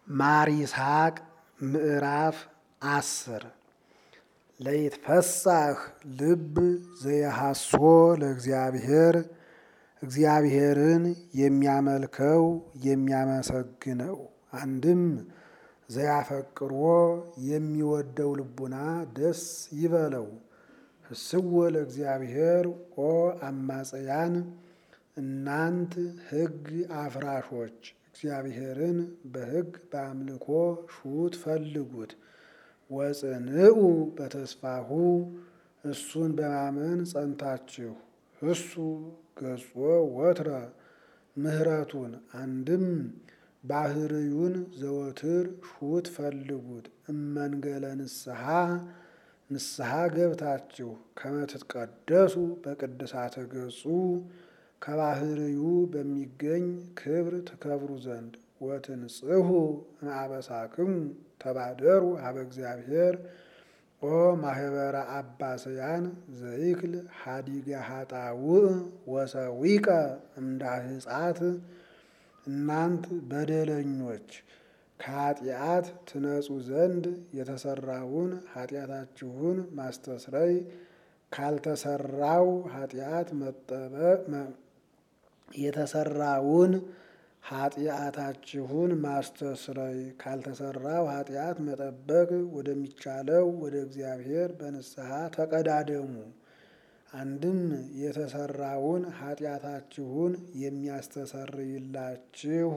ማር ይስሐቅ ምዕራፍ አስር ለይትፈሳህ ልብ ዘየሐሶ ለእግዚአብሔር እግዚአብሔርን የሚያመልከው የሚያመሰግነው አንድም ዘያፈቅሮ የሚወደው ልቡና ደስ ይበለው። ህስዎ ለእግዚአብሔር ኦ አማጽያን እናንት ሕግ አፍራሾች እግዚአብሔርን በሕግ በአምልኮ ሹት ፈልጉት። ወጽንዑ በተስፋሁ እሱን በማመን ጸንታችሁ እሱ ገጾ ወትረ ምሕረቱን አንድም ባህርዩን ዘወትር ሹት ፈልጉት። እመንገለ ንስሐ ንስሐ ገብታችሁ ከመትትቀደሱ በቅድሳተ ገጹ ከባህርዩ በሚገኝ ክብር ትከብሩ ዘንድ ወትንጽሑ እምአበሳክሙ ተባደሩ ሀበ እግዚአብሔር ኦ ማህበረ አባስያን ዘይክል ሀዲገ ሀጣውእ ወሰዊቀ እምዳህጻት እናንት በደለኞች ከኃጢአት ትነጹ ዘንድ የተሰራውን ኃጢአታችሁን ማስተስረይ ካልተሰራው ኃጢአት መጠበቅ የተሰራውን ኃጢአታችሁን ማስተስረይ ካልተሰራው ኃጢአት መጠበቅ ወደሚቻለው ወደ እግዚአብሔር በንስሐ ተቀዳደሙ። አንድም የተሰራውን ኃጢአታችሁን የሚያስተሰርይላችሁ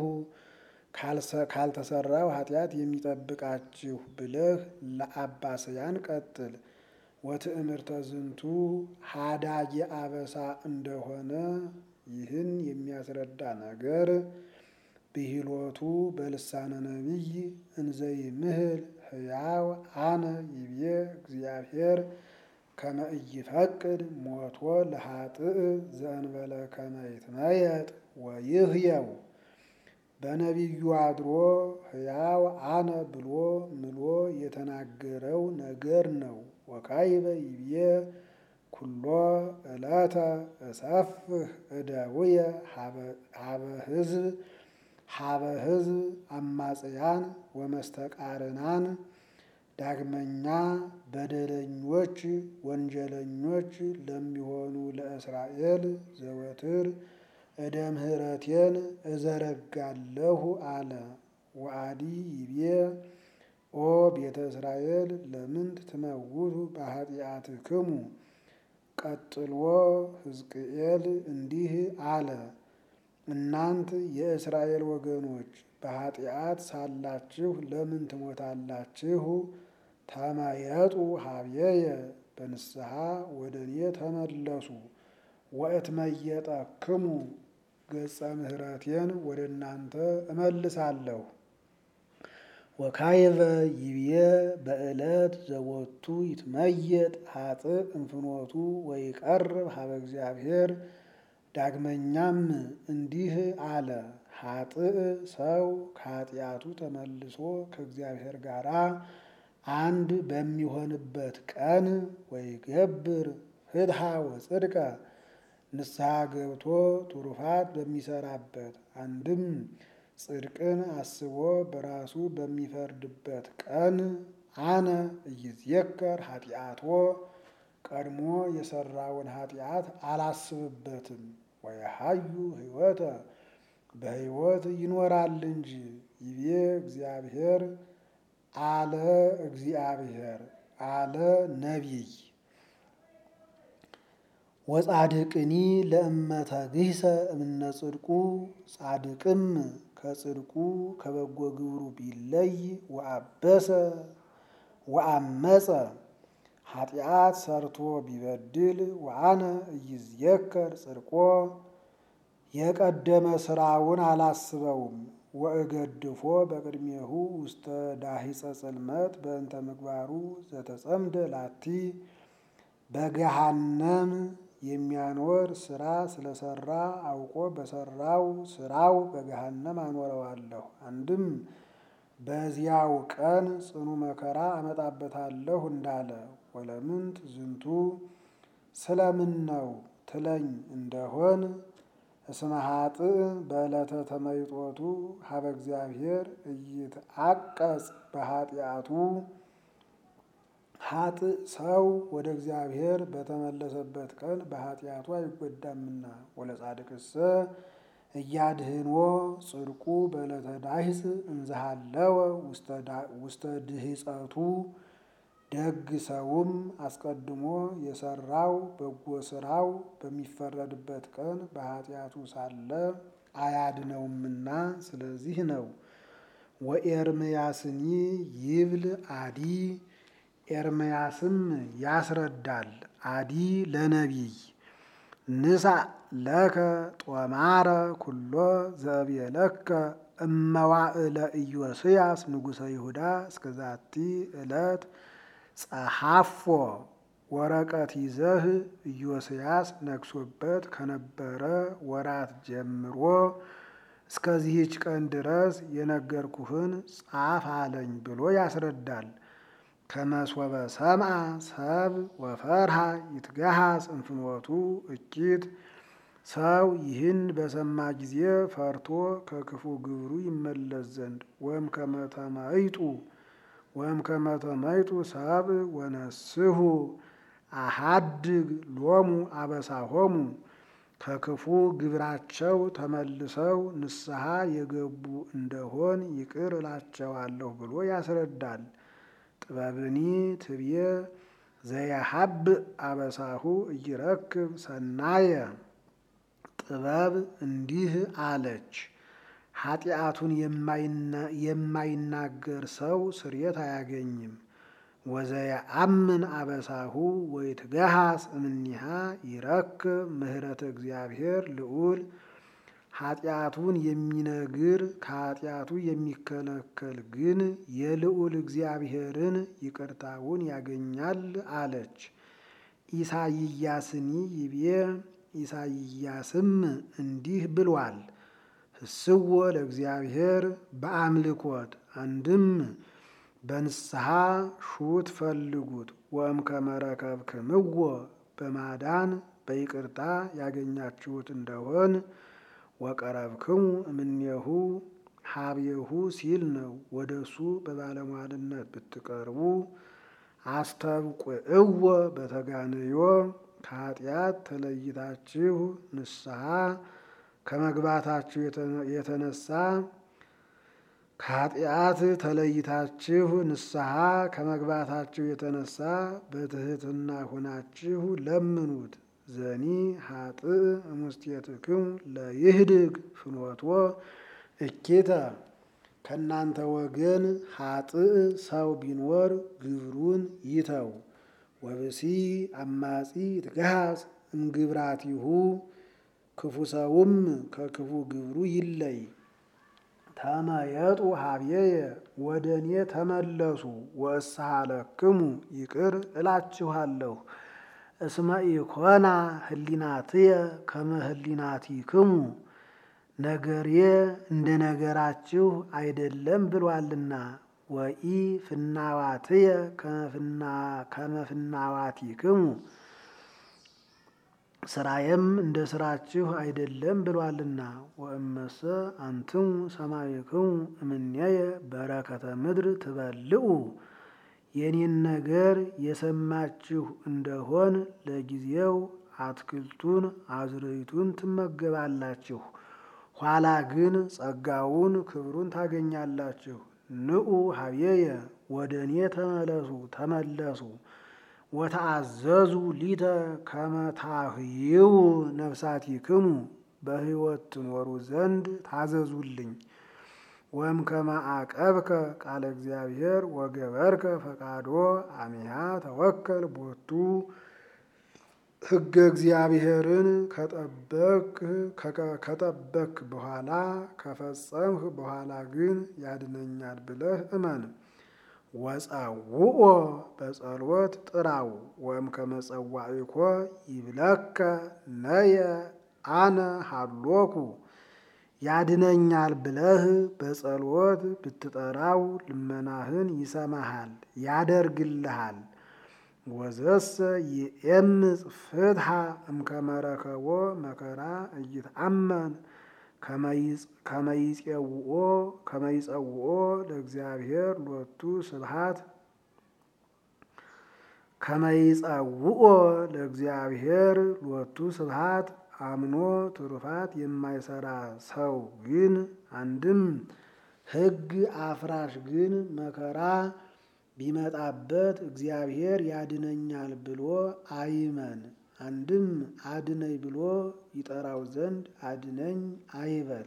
ካልተሰራው ኃጢአት የሚጠብቃችሁ ብለህ ለአባስያን ቀጥል። ወትእምርተ ዝንቱ ሀዳጌ አበሳ እንደሆነ ይህን የሚያስረዳ ነገር ብሂሎቱ በልሳነ ነቢይ እንዘይምህል ሕያው አነ ይቤ እግዚአብሔር ከመ ኢይፈቅድ ሞቶ ለኃጥእ ዘእንበለ ከመ ይትመየጥ ወይህየው በነቢዩ አድሮ ሕያው አነ ብሎ ምሎ የተናገረው ነገር ነው። ወካይበ ይቤ ኩሎ ዕለተ እሰፍህ እደውየ ሀበ ሕዝብ ሀበ ሕዝብ አማጽያን ወመስተቃርናን ዳግመኛ በደለኞች ወንጀለኞች ለሚሆኑ ለእስራኤል ዘወትር እደ ምሕረቴን እዘረጋለሁ አለ። ወአዲ ይቤ ኦ ቤተ እስራኤል ለምንት ትመውቱ በኃጢአትክሙ። ቀጥሎ ሕዝቅኤል እንዲህ አለ። እናንት የእስራኤል ወገኖች በኃጢአት ሳላችሁ ለምን ትሞታላችሁ? ተመየጡ ሀብየየ በንስሐ ወደ እኔ ተመለሱ። ወእትመየጠክሙ ገጸ ምሕረቴን ወደ እናንተ እመልሳለሁ። ወካይበ ይብየ በዕለት ዘወቱ ይትመየጥ ኃጥእ እንፍኖቱ ወይቀርብ ሀበ እግዚአብሔር። ዳግመኛም እንዲህ አለ። ኃጥእ ሰው ከኃጢአቱ ተመልሶ ከእግዚአብሔር ጋር አንድ በሚሆንበት ቀን ወይገብር ፍትሐ ወጽድቀ ንስሐ ገብቶ ትሩፋት በሚሰራበት አንድም ጽድቅን አስቦ በራሱ በሚፈርድበት ቀን አነ እይዝየከር ኃጢአቶ ቀድሞ የሰራውን ኃጢአት አላስብበትም። ወየሀዩ ሕይወተ በሕይወት ይኖራል እንጂ ይቤ እግዚአብሔር አለ እግዚአብሔር አለ ነቢይ ወጻድቅኒ ለእመተ ግህሰ እምነ ጽድቁ ጻድቅም ከጽድቁ ከበጎ ግብሩ ቢለይ ወአበሰ ወአመፀ ኃጢአት ሰርቶ ቢበድል ወአነ እይዝየከር ጽድቆ የቀደመ ስራውን አላስበውም። ወእገድፎ በቅድሜሁ ውስተ ዳሂፀ ጽልመት በእንተ ምግባሩ ዘተጸምደ ላቲ በገሃነም የሚያኖር ስራ ስለሰራ አውቆ በሰራው ስራው በገሃነም አኖረዋለሁ። አንድም በዚያው ቀን ጽኑ መከራ አመጣበታለሁ እንዳለ ወለምንት ዝንቱ ስለምን ነው ትለኝ እንደሆን እስመ ኃጥእ በዕለተ ተመይጦቱ ሀበ እግዚአብሔር ኢይትዐቀጽ በኃጢአቱ ኃጥእ ሰው ወደ እግዚአብሔር በተመለሰበት ቀን በኃጢአቱ አይጎዳምና። ወለጻድቅሰ እያድህኖ ጽድቁ በዕለተ ዳሂጽ እንዘሃለወ ውስተ ድህጸቱ ደግ ሰውም አስቀድሞ የሰራው በጎ ስራው በሚፈረድበት ቀን በኃጢአቱ ሳለ አያድነውምና ስለዚህ ነው። ወኤርምያስኒ ይብል አዲ ኤርምያስም ያስረዳል አዲ ለነቢይ ንሳ ለከ ጦማረ ኩሎ ዘእብየለከ እመዋእለ ኢዮስያስ ንጉሠ ይሁዳ እስከዛቲ ዕለት ጸሐፎ ወረቀት ይዘህ ኢዮስያስ ነግሶበት ከነበረ ወራት ጀምሮ እስከዚህች ቀን ድረስ የነገርኩህን ጻፍ አለኝ ብሎ ያስረዳል። ከመሶበ ሰምዐ ሰብ ወፈርሃ ይትገሃስ እንፍኖቱ እኪት ሰው ይህን በሰማ ጊዜ ፈርቶ ከክፉ ግብሩ ይመለስ ዘንድ ወም ከመተመይጡ ወም ከመተመይጡ ሰብ ወነስሁ አሃድግ ሎሙ አበሳሆሙ ከክፉ ግብራቸው ተመልሰው ንስሐ የገቡ እንደሆን ይቅር እላቸዋለሁ ብሎ ያስረዳል። ጥበብኒ ትብየ ዘያሀብ አበሳሁ እይረክብ ሰናየ ጥበብ እንዲህ አለች፣ ኃጢአቱን የማይናገር ሰው ስርየት አያገኝም። ወዘየአምን አበሳሁ ወይትገሃስ እምኒሃ ይረክብ ምህረተ እግዚአብሔር ልዑል ኃጢአቱን የሚነግር ከኃጢአቱ የሚከለከል ግን የልዑል እግዚአብሔርን ይቅርታውን ያገኛል አለች። ኢሳይያስኒ ይቤ ኢሳይያስም እንዲህ ብሏል። ህስዎ ለእግዚአብሔር በአምልኮት አንድም በንስሐ ሹት ፈልጉት ወእምከመ ረከብክምዎ በማዳን በይቅርታ ያገኛችሁት እንደሆን ወቀረብክሙ እምኔሁ ሀብየሁ ሲል ነው። ወደ እሱ በባለሟልነት ብትቀርቡ አስተብቁዕዎ በተጋንዮ ከኃጢአት ተለይታችሁ ንስሐ ከመግባታችሁ የተነሳ ከኃጢአት ተለይታችሁ ንስሐ ከመግባታችሁ የተነሳ በትህትና ሆናችሁ ለምኑት። ዘኒ ሀጥእ እሙስቴትክሙ ለይህድግ ፍኖቶ እኪተ ከእናንተ ወገን ሀጥእ ሰው ቢኖር ግብሩን ይተው። ወብሲ አማጺ ይትገሃስ እምግብራቲሁ ክፉ ሰውም ከክፉ ግብሩ ይለይ። ተመየጡ ሀብዬየ ወደ እኔ ተመለሱ ወእስሃለክሙ ይቅር እላችኋለሁ። እስመ ኢኮና ህሊናትየ ከመ ህሊናቲክሙ ነገሬ እንደ ነገራችሁ አይደለም ብሏልና። ወኢ ፍናዋትየ ከመ ፍናዋቲክሙ ስራዬም እንደ ስራችሁ አይደለም ብሏልና። ወእመሰ አንትሙ ሰማዕክሙ እምኔየ በረከተ ምድር ትበልዑ የኔን ነገር የሰማችሁ እንደሆን ለጊዜው አትክልቱን አዝርዕቱን ትመገባላችሁ፣ ኋላ ግን ጸጋውን ክብሩን ታገኛላችሁ። ንዑ ሀብዬየ ወደ እኔ ተመለሱ ተመለሱ ወተአዘዙ ሊተ ከመታህይው ነፍሳቲክሙ በሕይወት ትኖሩ ዘንድ ታዘዙልኝ። ወም ከማዕቀብከ ቃለ እግዚአብሔር ወገበርከ ፈቃዶ አሚሃ ተወከል ቦቱ ሕገ እግዚአብሔርን ከጠበክ በኋላ ከፈጸምህ በኋላ ግን ያድነኛል ብለህ እመን። ወጸውኦ በጸሎት ጥራው ወም ከመጸዋዕኮ ይብለከ ነየ አነ ሃሎኩ ያድነኛል ብለህ በጸሎት ብትጠራው ልመናህን ይሰማሃል ያደርግልሃል። ወዘሰ ይኤምፅ ፍትሐ እምከመረከቦ መከራ እይትአመን ከመይጼውኦ ከመይጸውኦ ለእግዚአብሔር ሎቱ ስብሐት ከመይጸውኦ ለእግዚአብሔር ሎቱ ስብሐት አምኖ ትሩፋት የማይሰራ ሰው ግን አንድም ሕግ አፍራሽ ግን መከራ ቢመጣበት እግዚአብሔር ያድነኛል ብሎ አይመን። አንድም አድነኝ ብሎ ይጠራው ዘንድ አድነኝ አይበል።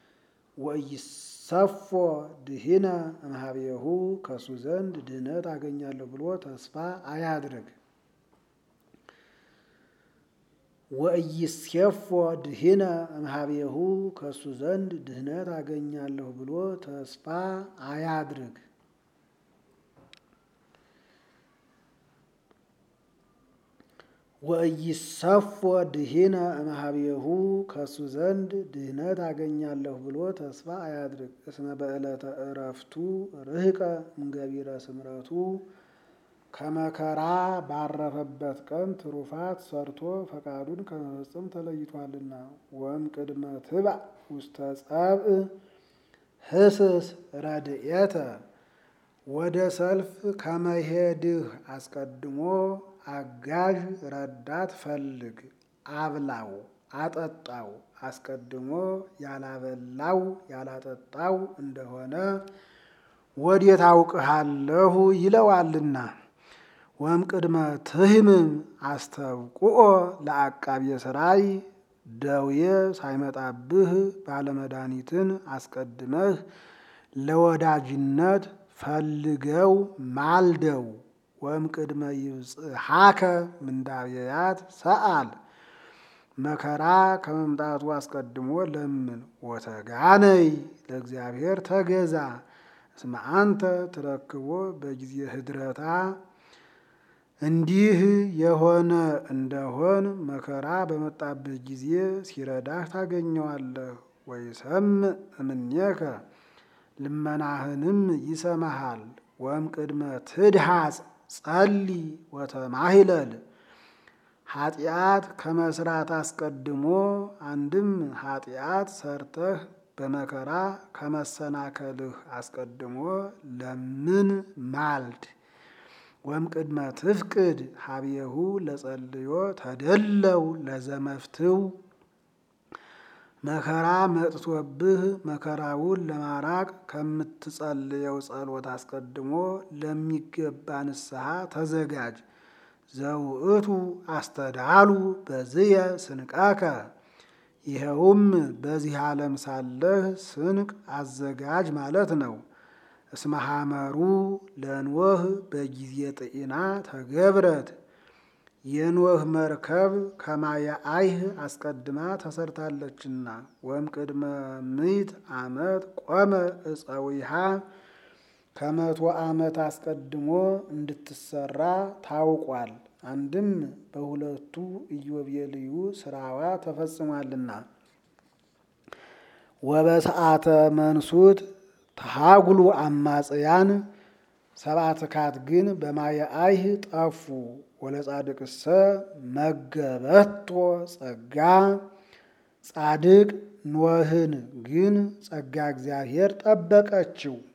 ወኢይሰፎ ድኂነ እምኀቤሁ ከሱ ዘንድ ድህነት አገኛለሁ ብሎ ተስፋ አያድርግ። ወኢይሴፎ ድኂነ እምኀቤሁ ከሱ ዘንድ ድህነት አገኛለሁ ብሎ ተስፋ አያድርግ። ወኢይሰፎ ድኂነ እምኀቤሁ ከሱ ዘንድ ድህነት አገኛለሁ ብሎ ተስፋ አያድርግ። እስመ በዕለተ ዕረፍቱ ርህቀ እምገቢረ ስምረቱ ከመከራ ባረፈበት ቀን ትሩፋት ሰርቶ ፈቃዱን ከመፈጸም ተለይቷልና። ወም ቅድመ ትብዕ ውስተ ጸብእ ህስስ ረድኤተ ወደ ሰልፍ ከመሄድህ አስቀድሞ አጋዥ ረዳት ፈልግ፣ አብላው፣ አጠጣው። አስቀድሞ ያላበላው ያላጠጣው እንደሆነ ወዴት አውቅሃለሁ ይለዋልና። ወም ቅድመ ትህምም አስተብቁኦ ለአቃቤ ሥራይ ደዌ ሳይመጣብህ ባለመድኃኒትን አስቀድመህ ለወዳጅነት ፈልገው ማልደው። ወም ቅድመ ይብጽሐከ ምንዳብያት ሰአል መከራ ከመምጣቱ አስቀድሞ ለምን። ወተጋነይ ለእግዚአብሔር ተገዛ እስመ አንተ ትረክቦ በጊዜ ህድረታ እንዲህ የሆነ እንደሆን መከራ በመጣበት ጊዜ ሲረዳህ ታገኘዋለህ። ወይሰምዕ እምኔከ ልመናህንም ይሰማሃል። ወም ቅድመ ትድሃጽ ጸሊ ወተማሂለል ኃጢአት ከመስራት አስቀድሞ አንድም ኃጢአት ሰርተህ በመከራ ከመሰናከልህ አስቀድሞ ለምን ማልድ። ወም ቅድመ ትፍቅድ ሀብየሁ ለጸልዮ ተደለው ለዘመፍትው መከራ መጥቶብህ መከራውን ለማራቅ ከምትጸልየው ጸሎት አስቀድሞ ለሚገባ ንስሐ ተዘጋጅ። ዘውእቱ አስተዳሉ በዝየ ስንቃከ ይኸውም በዚህ ዓለም ሳለህ ስንቅ አዘጋጅ ማለት ነው። እስመ ሐመሩ ለኖህ በጊዜ ጥኢና ተገብረት የኖህ መርከብ ከማየ አይህ አስቀድማ ተሰርታለችና። ወም ቅድመ ምዕት ዓመት ቆመ እፀዊሃ ከመቶ ዓመት አስቀድሞ እንድትሰራ ታውቋል። አንድም በሁለቱ ኢዮቤልዩ ስራዋ ተፈጽሟልና። ወበሰዓተ መንሱት ተሃጉሉ አማጽያን ሰብአትካት ግን በማየ አይህ ጠፉ። ወለጻድቅሰ መገበቶ ጸጋ ጻድቅ ኖህን ግን ጸጋ እግዚአብሔር ጠበቀችው።